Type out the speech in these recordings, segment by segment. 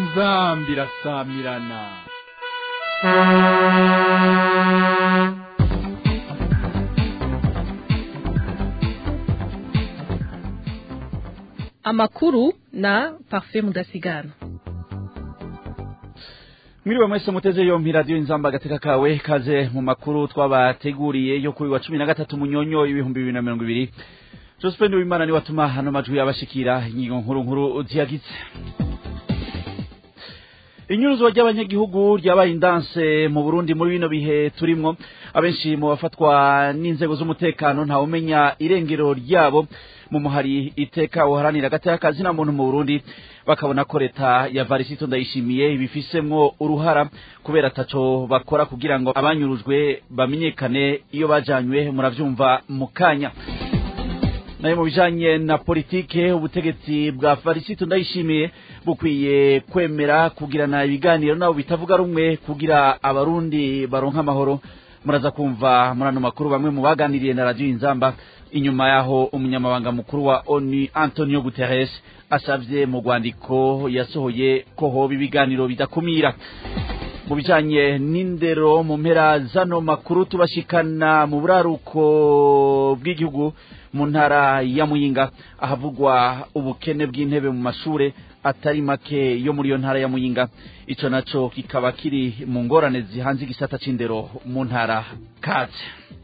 inzambi irasamirana amakuru na parfait mudasigana mwiriwe mwese muteze yompi radiyo inzamba agateka kawe kaze mu makuru twabateguriye yo kuri wa cumi na gatatu munyonyo ibihumbi bibiri na mirongo ibiri josephine wimana niwe atuma hano majwi yabashikira ingingo nkuru nkuru ziyagize inyuruzwa ry'abanyagihugu ryabaye indanse mu burundi muri bino bihe turimwo abenshi mu bafatwa n'inzego z'umutekano ntawumenya irengero ryabo mu muhari iteka uharanira agateka kazina muntu mu burundi bakabona ko leta ya varisito ndayishimiye ibifisemwo uruhara kubera ataco bakora kugira ngo abanyurujwe bamenyekane iyo bajanywe muravyumva mu kanya nayo mu bijanye na politike ubutegetsi bwa varisito ndayishimiye bukwiye kwemera kugirana ibiganiro nabo bitavuga rumwe kugira abarundi baronka amahoro muraza kumva muri ano makuru bamwe mu baganiriye na radiyo inzamba inyuma yaho umunyamabanga mukuru wa onu antonio guterres asavye mu rwandiko yasohoye ko hoba ibiganiro bidakumira mu bijanye n'indero mu mpera zano makuru tubashikana mu buraruko bw'igihugu mu ntara ya muyinga ahavugwa ubukene bw'intebe mu mashure atari make yo muri iyo ntara ya muyinga ico naco kikaba kiri mu ngorane zihanze igisata c'indero mu ntara kaze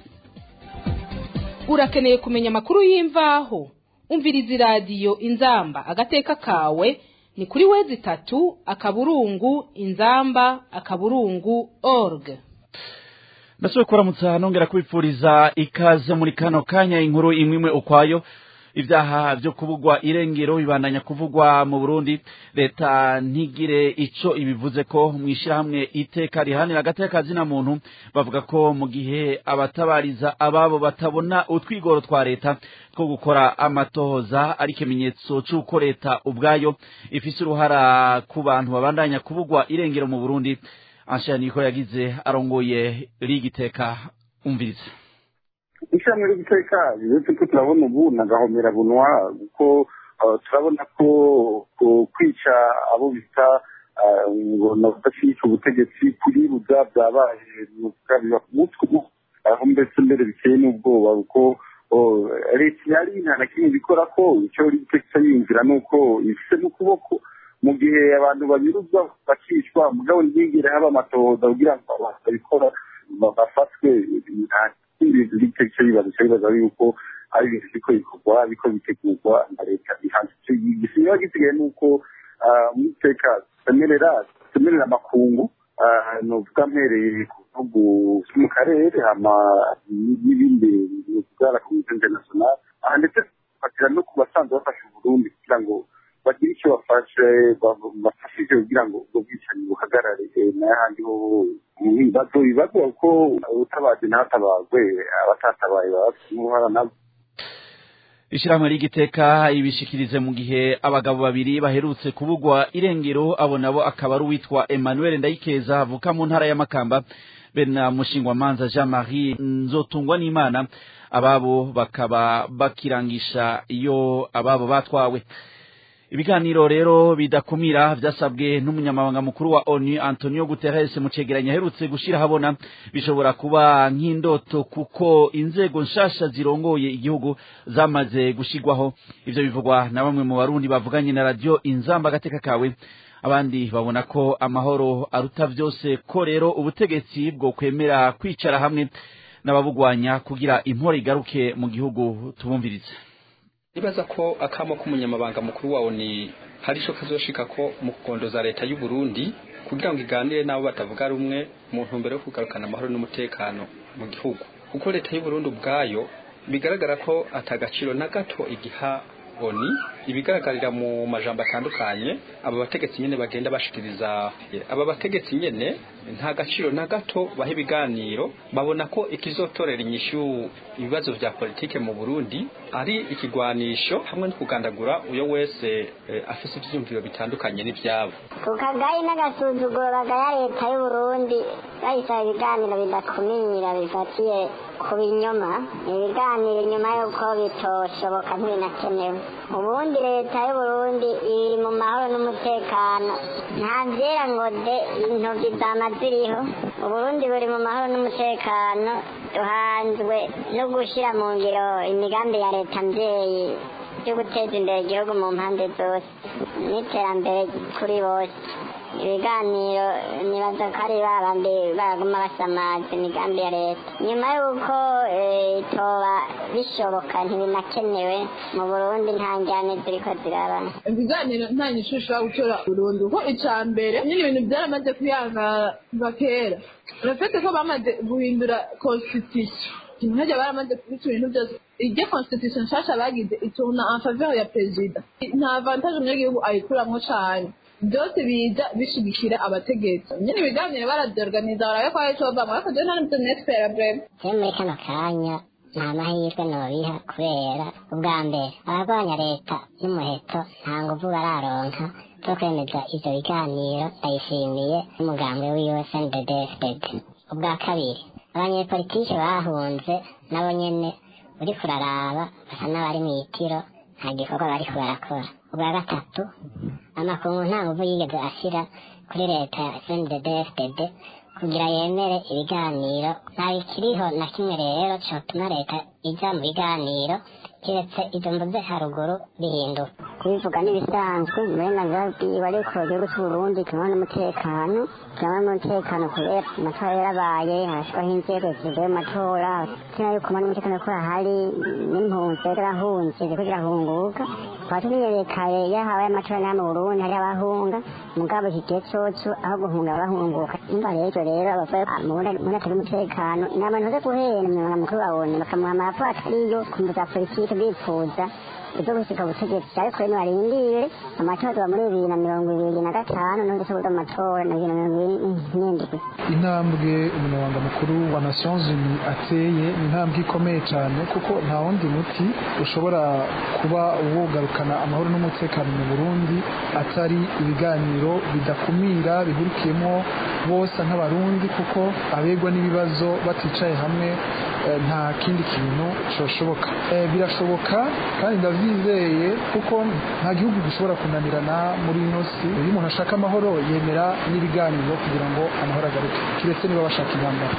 urakeneye kumenya amakuru y'imvaho umviriza iradiyo inzamba agateka kawe ni kuri wezi itatu akaburungu inzamba akaburungu org ndashoboye kuramutsa nongera kubipfuriza ikaze muri kano kanya inkuru imwe imwe ukwayo ibyaha byo kubugwa irengero bibandanya kuvugwa mu Burundi leta ntigire ico ibivuze ko mwishirahamwe iteka rihanira agateka zina muntu bavuga ko mu gihe abatabariza ababo batabona utwigoro twa leta two gukora amatohoza ari ikimenyetso c'uko leta ubwayo ifise uruhara ku bantu babandanya kubugwa irengero mu Burundi Ansha niko yagize arongoye rigiteka umviriza ishyirahamwe ry'iteka uretse ko turabona ubu na gahomera bunwa kuko turabona ko kwica abo bita ngo badashyigikiye ubutegetsi kuribuza byabaye biba ku mutwe ubu aho mbese mbere biteye n'ubwoba kuko leta yari nta na kimwe bikora ko icyo rigiteka yinjira ni uko ifite n'ukuboko mu gihe abantu banyuruzwa bakicwa mugabo ntiyigire haba amatohoza kugira ngo abantu babikora bafatwe ibintu bitetse bibaza bibaza yuko ari ibintu biko bikorwa biko bitegurwa na leta bihanze igisigaye gisigaye ni uko mu iteka twemerera twemerera amakungu nuvuga mpereye ku bihugu vyo mu karere hama n'ibindi bivuga komite international aha ndetse bafatira no ku basanzwe bafasha uburundi kugira ngo bagire icyo bafashe bafashije kugira ngo ubwo bwicanyi buhagarare n'ahandi ho ibibazo ibibazo kuko utabaje ntatabagwe abatatabaye baba bafite uruhara nabo ishirahamwe ry'igiteka ibishikirize mu gihe abagabo babiri baherutse kubugwa irengero abo nabo akaba ari uwitwa emmanuel ndayikeza avuka mu ntara ya makamba be na mushingwamanza jean marie nzotungwa n'imana ababo bakaba bakirangisha iyo ababo batwawe ibiganiro rero bidakumira vyasabwe n'umunyamabanga mukuru wa ONU Antonio Guterres mu cegeranyo aherutse gushira habona bishobora kuba nk'indoto kuko inzego nshasha zirongoye igihugu zamaze gushigwaho ivyo bivugwa na bamwe mu barundi bavuganye na radio Inzamba gateka kawe abandi babona ko amahoro aruta vyose ko rero ubutegetsi bwo kwemera kwicara hamwe n'ababugwanya kugira impore igaruke mu gihugu tubumvirize nibaza ko akamo k'umunyamabanga mukuru wawo ni hari ico kazoshika ko mu kugondoza leta y'u Burundi kugira ngo iganire nabo batavuga rumwe mu ntumbero yo kugarukana amahoro n'umutekano mu gihugu kuko leta y'u Burundi ubwayo bigaragara ko atagaciro na gato igiha oni ibigaragarira mu majambo atandukanye aba bategetsi nyene bagenda bashikiriza aba bategetsi nyene nta gaciro na gato baha ibiganiro babona ko ikizotorera inyishu ibibazo vya politike mu Burundi ari ikigwanisho hamwe no kugandagura uyo wese eh, afise ivyumviro bitandukanye n'ivyabo ku kagayi n'agasuzuguro bagaya leta y'u Burundi bayisaba ibiganiro bidakumira bifatiye ku binyoma ibiganiro inyuma y'uko bitoshoboka ntibinakenewe ubundi leta y'uburundi iri mu mahoro n'umutekano nta vyera ngo de intoki zama ziriho uburundi buri mu mahoro n'umutekano duhanzwe no gushira mu ngiro imigambi ya leta mvyeyi yo guteza imbere igihugu mu mpande zose n'iterambere kuri bose ibiganiro nibaza ko ari babandi baraguma basamaza imigambi ya leta nyuma y'uko itoba bishoboka ntibinakenewe mu burundi nta njyane ziriko ziraba ibiganiro nta nyishu ushobora gutora burundu ko ica mbere nyine ibintu byaramaze kuyangara kera urafite ko bamaze guhindura constitution nkajya baramaze kubica ibintu byose iryo constitution nshasha bagize ituna en faveur ya perezida nta avantage umunyagihugu ayikuramwo cane byose biza bishigikira abategetsi nyine ibiganiro baravyorganiza barabe ko hari ico bavamwo ariko jewe nta nivyo nespera breve je muri kano kanya nta mahirwe nobiha kubera ubwa mbere abarwanya leta y'umuheto nta nguvu bararonka zo kwemeza ivyo biganiro ndayishimiye n'umugambwe wiwe snddfdd ubwa kabiri abanyepolitike bahunze nabo nyene uriko uraraba basa n'abari mw'itiro nta gikorwa bariko barakora ubwa gatatu amakungu nta nguvu yigeze ashira kuri leta ya snddfdd kugira yemere ibiganiro nta bikiriho na kimwe rero cotuma leta ija mu biganiro kiretse izo mvuze haruguru bihinduka kubivuga n'ibisanzwe uburenganzira bwiwe ariko igihugu c'uburundi kimwe n'umutekano kimwe n'umutekano kubera amatora yarabaye harashwaho inzego zivuye mu matora kina yuko umwe n'umutekano ko ahari n'impunzi zarahunze ziriko zirahunguka tukaba tuniyerekaye iyo habaye amatora n'aya mu burundi hari abahunga mugabo iki gihe coco aho guhunga bahunguka imva rero rero abavuye muri atari umutekano ni abantu baza guhera umunyamabanga mukuru babone bakamuha amaraporo atariyo ku mvu za politike bifuza ibyo gushika ubutegetsi ariko rero barindire amatora tuba muri bibiri na mirongo ibiri na gatanu n'undi tubuze amatora na bibiri na mirongo ibiri n'indwi intambwe umunyamabanga mukuru wa nations unies ateye ni intambwe ikomeye cyane kuko nta wundi muti ushobora kuba wogarukana amahoro n'umutekano mu burundi atari ibiganiro bidakumira bihurikiyemo bose nk'abarundi kuko abegwa n'ibibazo baticaye hamwe nta kindi kintu cyoshoboka birashoboka kandi ndabyizeye kuko nta gihugu gishobora kunanirana muri ino si iyo umuntu ashaka amahoro yemera n'ibiganiro kugira ngo amahoro agaruke kiretse niba bashaka intambara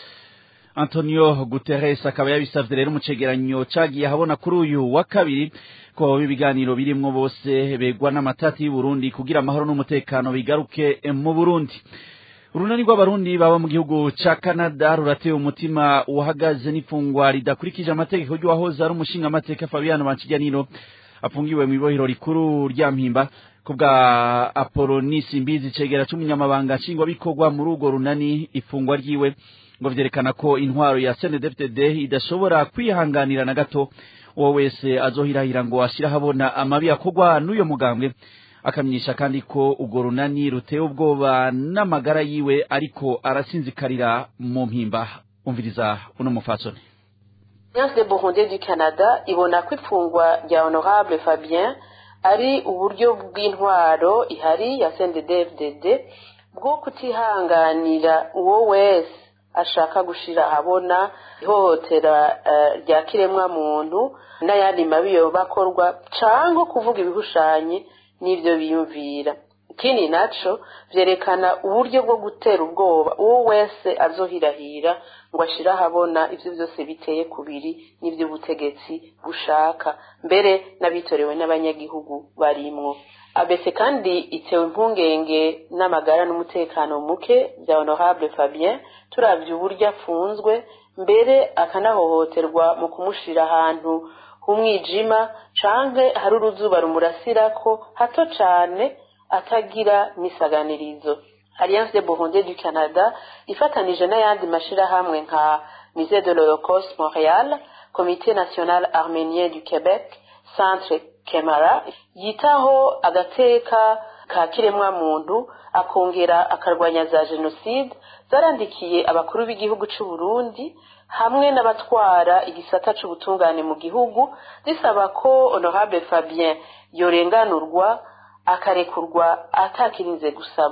antonio guterres akaba yabisavye rero mu cegeranyo cagiye ahabona kuri uyu wa kabiri ko ibiganiro birimwo bose begwa n'amatati y'uburundi kugira amahoro n'umutekano bigaruke mu burundi urunani rw'abarundi baba mu gihugu ca canada rurateye umutima uhagaze n'ifungwa ridakurikije amategeko ry'uwahoze ari umushinga amateka fabiano banciganiro afungiwe mu ibohero rikuru rya mpimba kubwa apolonisi mbizi cegera c'umunyamabanga nshingwabikorwa muri urwo runani ifungwa ryiwe ngo vyerekana ko intwaro ya CNDD-FDD idashobora kwihanganira na gato uwo wese azohirahira ngo ashira habona amabi akorwa n'uyo mugambwe akamenyesha kandi ko urwo runani ruteye ubwoba n'amagara yiwe ariko arasinzikarira mu mpimba umviriza uno mufasoni Alliance des Burundais du Canada ibona ko ifungwa rya Honorable Fabien ari uburyo bw'intwaro ihari ya CNDD-FDD bwo kutihanganira uwo wese ashaka gushira ahabona ihohotera rya kiremwa muntu n'ayandi mabi yoba akorwa canke kuvuga ibihushanye n'ivyo biyumvira ikindi naco vyerekana uburyo bwo gutera ubwoba uwo wese azohirahira ngo ashire ahabona ivyo vyose biteye kubiri n'ivy'ubutegetsi bushaka mbere n'abitorewe n'abanyagihugu barimwo abese kandi itewe impungenge n'amagara n'umutekano muke bya honorable fabien turavye uburyo afunzwe mbere akanahohoterwa mu kumushira ahantu h'umwijima canke hari uruzuba rumurasirako hato cane atagira n'isaganirizo alliance de burundi du canada ifatanije n'ayandi mashirahamwe nka musée de l'holocauste montréal comité national arménien du québec centre kemara yitaho agateka ka kiremwa muntu akongera akarwanya za jenoside zarandikiye abakuru b'igihugu c'u Burundi hamwe n'abatwara igisata c'ubutungane mu gihugu zisaba ko honorable Fabien yorenganurwa akarekurwa atakirinze gusabwa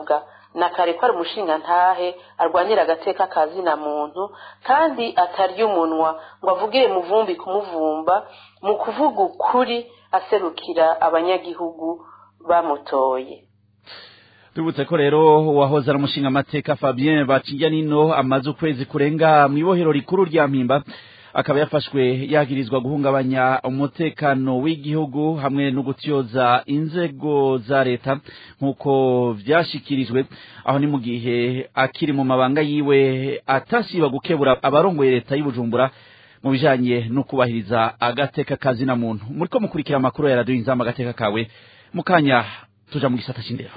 na kare ko ari umushinga ntahe arwanira agateka kazina muntu kandi atarya umunwa ngo avugire muvumbi kumuvumba mu kuvuga ukuri aserukira abanyagihugu bamutoye tubutse ko rero uwahoze ari umushinga amateka fabien baciye nino amaze ukwezi kurenga mu ibohero rikuru rya mpimba akaba yafashwe yagirizwa guhungabanya umutekano w'igihugu hamwe no gutyoza inzego za leta nk'uko vyashikirijwe aho ni mu gihe akiri mu mabanga yiwe atasiba gukebura abarongoye leta y'ubujumbura mu bijanye no kubahiriza agateka kazina muntu muriko mukurikira amakuru ya radiyo inzamba agateka kawe mu kanya tuja mu gisata c'indero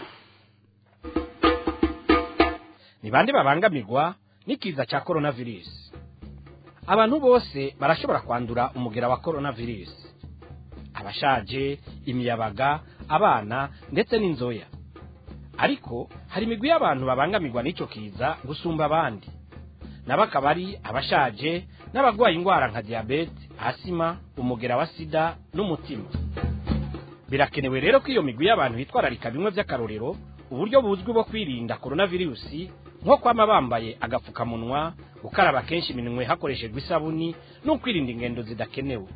ni bande babangamirwa n'ikiza cya coronavirus abantu bose barashobora kwandura umugera wa coronavirus abashaje imiyabaga abana ndetse n'inzoya ariko hari imigwi y'abantu babangamirwa n'icyo kiza gusumba abandi nabo akaba ari abashaje n'abarwaye indwara nka diyabete asima umugera wa sida n'umutima birakenewe rero ko iyo migwi y'abantu bitwararika bimwe by'akarorero uburyo buzwi bwo kwirinda coronavirusi nko kwama bambaye agapfukamunwa gukaraba kenshi iminwe hakoreshejwe isabuni no kwirinda ingendo zidakenewe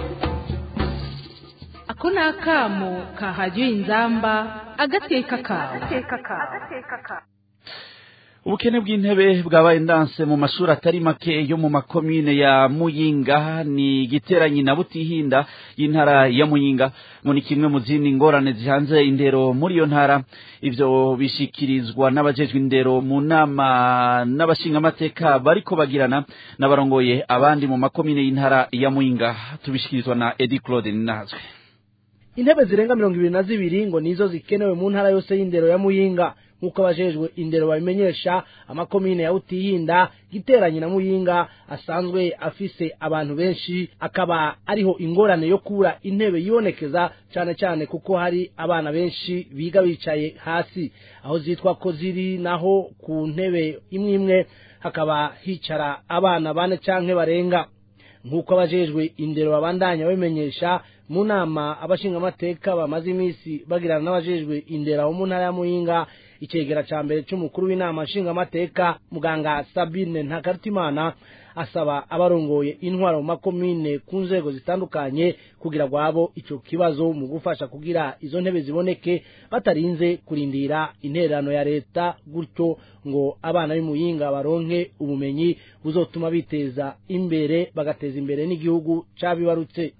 ako ni akamo kahajya inzamba agateka kawe ubukene bw'intebe bwabaye ndanse mu mashuri atari make yo mu makomine ya muyinga ni giteranyi na butihinda y'intara ya muyinga ngo ni kimwe mu zindi ngorane zihanze indero muri iyo ntara ivyo bishikirizwa n'abajejwe indero mu nama n'abashingamateka bariko bagirana n'abarongoye abandi mu makomine y'intara ya muyinga tubishikirizwa na edi claude ninazwe intebe zirenga mirongo ibiri na zibiri ngo nizo zikenewe mu ntara yose y'indero ya muyinga nk'uko abajejwe indero babimenyesha amakomine ya utihinda giteranye na muyinga asanzwe afise abantu benshi akaba ariho ingorane yo kubura intebe yibonekeza cyane cyane kuko hari abana benshi biga bicaye hasi aho zitwa ko ziri naho ku ntebe imwe imwe hakaba hicara abana bane canke barenga nk'uko abajejwe indero babandanya babimenyesha mu nama abashingamateka bamaze iminsi bagirana n'abajejwe indero mu ntara ya muyinga icegera ca mbere c'umukuru w'inama nshingamateka muganga sabine ntakarutimana asaba abarongoye intwaro mu makomine ku nzego zitandukanye kugira gwabo ico kibazo mu gufasha kugira izo ntebe ziboneke batarinze kurindira intererano ya leta gutyo ngo abana b'imuyinga baronke ubumenyi buzotuma biteza imbere bagateza imbere n'igihugu cabibarutse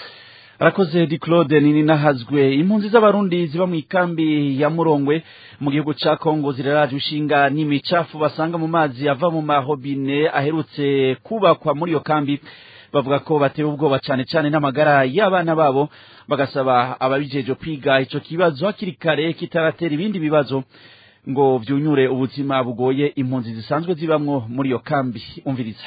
arakoze di claude nini nahazwe impunzi z'abarundi ziba mu ikambi ya murongwe mu gihugu ca kongo ziraraje ushinga n'imicafu basanga mu mazi ava mu mahobine aherutse kubakwa muri iyo kambi bavuga ko batewe ubwoba cane cane n'amagara y'abana babo bagasaba ababijeje kwiga ico kibazo hakiri kare kitaratera ibindi bibazo ngo vyunyure ubuzima bugoye impunzi zisanzwe zibamwo muri iyo kambi umviriza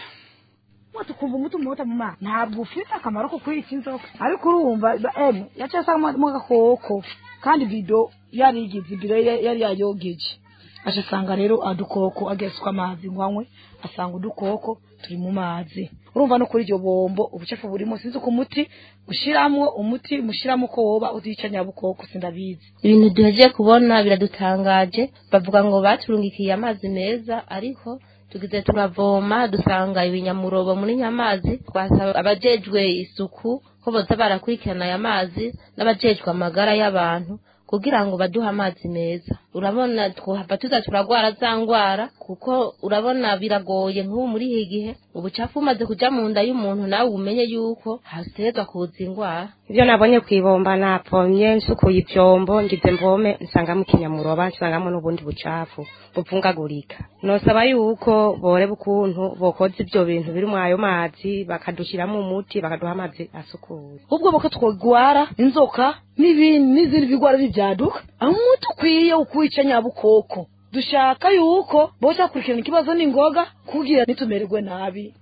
tukumva umuti umuhuta mu mazi ntabwo ufite akamaro ko kwica inzoka ariko urumva emu yaciye asangamo agakoko kandi bido yarigize ibido yari yayogeje aje asanga rero adukoko ageswa amazi ngo anywe asanga udukoko turi mu mazi urumva no kuri iryo bombo ubucafu burimo sinzi ko umuti ushiramwo umuti mushiramo ko woba uzica nyabukoko sindabizi ibintu duhejeje kubona biradutangaje bavuga ngo baturungikiye amazi meza ariko tugize turavoma dusanga ibinyamurobo muri nyamazi twasaba abajejwe isuku ko boza barakurikirana aya mazi n'abajejwe amagara y'abantu kugira ngo baduhe amazi meza urabona twahava tuza turagwara za ngwara kuko urabona biragoye nk'ubu muri iki gihe ubucafu bumaze kuja mu nda y'umuntu nawe umenye yuko haterwa kuza ingwara ibyo nabonye ku ibomba napomye nsukuye ivyombo ngize mvome nsangamo ikinyamuroba nsangamo n'ubundi bucafu buvungagurika nosaba yuko boreba ukuntu bokoza ivyo bintu biri mu ayo mazi bakadushiramo umuti bakaduha amazi asukuye ubwo boko twogwara inzoka n'ibindi n'izindi bigwara bivyaduka aho umuti ukwiye ukwica nyabukoko dushaka yuko bose bakurikirana ikibazo n'ingoga kugira ntitumererwe nabi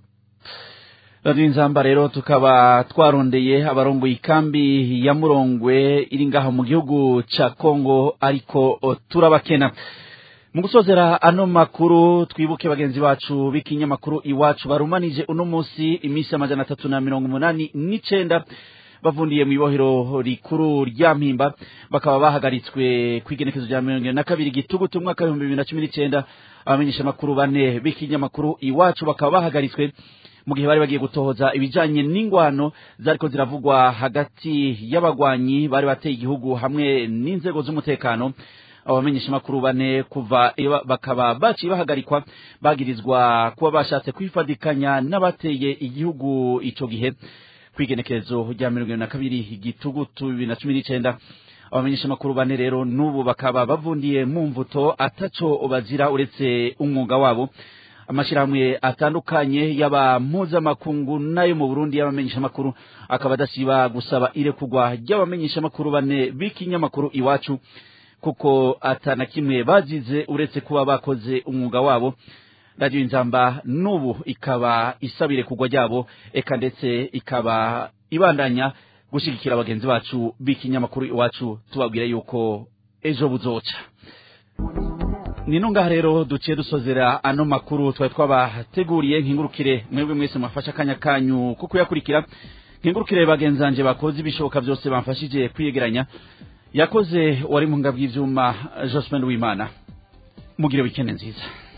radiyo inzamba rero tukaba twarondeye abarongoye ikambi ya murongwe iri ngaho mu gihugu ca kongo ariko turabakena mu gusozera ano makuru twibuke bagenzi bacu b'ikinyamakuru iwacu barumanije uno munsi iminsi amajana atatu na mirongo umunani n'icenda bavundiye mu ibohero rikuru rya mpimba bakaba bahagaritswe ku igenekezo rya mirongo irindwi na kabiri gitugutu umwaka w'ibihumbi bibiri na cumi n'icyenda abamenyeshamakuru bane b'ikinyamakuru iwacu bakaba bahagaritswe mu gihe bari bagiye gutohoza ibijanye n'ingwano zariko ziravugwa hagati y'abagwanyi bari bateye igihugu hamwe n'inzego z'umutekano abamenyeshamakuru bane kuva iba- bakaba baciye bahagarikwa bagirizwa kuba bashatse kwifadikanya n'abateye igihugu ico gihe kwigenekerezo rya mirongo irindwi na kabiri igitugutu bibiri na cumi n'icenda abamenyeshamakuru bane rero n'ubu bakaba bavundiye mu mvuto ataco bazira uretse umwuga wabo amashirahamwe atandukanye y'aba mpuzamakungu n'ayo mu burundi y'abamenyeshamakuru akaba adasiba gusaba irekurwa ry'abamenyeshamakuru bane b'ikinyamakuru iwacu kuko atana kimwe bazize uretse kuba bakoze umwuga wabo radiyo inzamba n'ubu ikaba isaba irekurwa ryabo eka ndetse ikaba ibandanya gushyigikira bagenzi bacu b'ikinyamakuru iwacu tubabwira yuko ejo buzoca nino ngaha rero duciye dusozera ano makuru twari twabateguriye nkingurukire mwebwe mwese mwafashe akanya kanyu ko kuyakurikira nkingurukire bagenzanje bakoze ibishoboka byose bamfashije kwiyegeranya yakoze wari mu ngabw'ivyuma Jospin Wimana mugire wikende nziza